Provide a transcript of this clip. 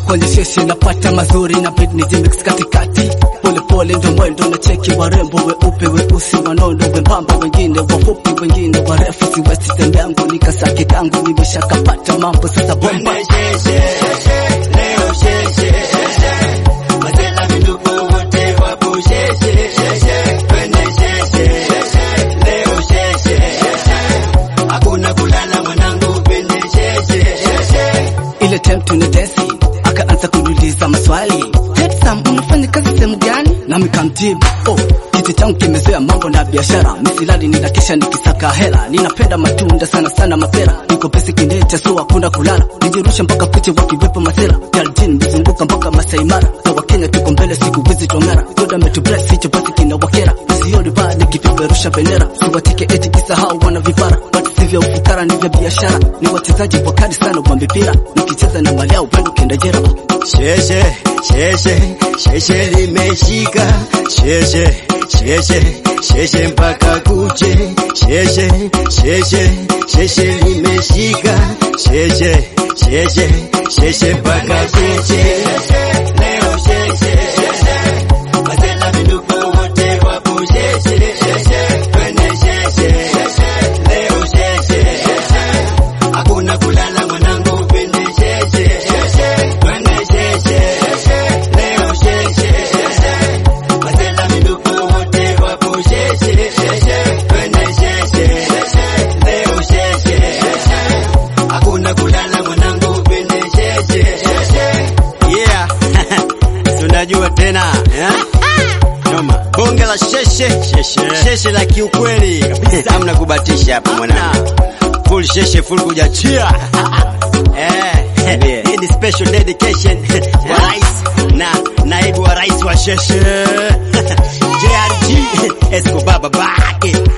kwenye sheshe napata mazuri na beat ni jimix katikati pole pole ndo mwendo na cheki warembo weupe weusi wanono wembamba wengine wafupi wengine warefu siwezi tembeangu nikasake kangu nimeshakapata mambo sasa bomba ile time tunadesi akaanza kuniuliza maswali Sam, unafanya kazi sehemu gani? Nami kamjibu oh, kiti changu kimezoea mambo na biashara, misilali ninakesha nikisaka hela, ninapenda matunda sana sana mapera, niko pesi kinete so hakuna kulala, nijirusha mpaka kuche wakiwepo masela, galjin nizunguka mpaka Masai Mara, na Wakenya tuko mbele siku wizi tongara, goda metubless hicho basi kina wakera, sioni baa nikipeperusha bendera, siwatike eti kisahau wana vipara, but sivyo ufukara ni vya biashara, ni wachezaji wakali sana wa mipira, nikicheza na mali yao upendo kenda jera Sheshe, sheshe, sheshe limeshika. Sheshe, sheshe, sheshe mpaka kuche. Sheshe, sheshe, sheshe limeshika. Sheshe, sheshe, sheshe mpaka kuche. Leo sheshe, wazela vindugu wote wapo sheshe. Twende sheshe, leo sheshe, hakuna kulala mwanangu, twende sheshe. Twende sheshe, leo sheshe, wazela vindugu wote wapo sheshe. Twende sheshe, leo sheshe, hakuna kulala mwanangu, twende sheshe. Yeah, si unajua tena eh? Noma. Bonge la sheshe, sheshe, sheshe la kiukweli kabisa, hamna kubatisha hapa mwanangu, full sheshe, full kujachia Eh, hii ni special dedication kwa rais na naibu wa rais wa sheshe JRG Escobar babake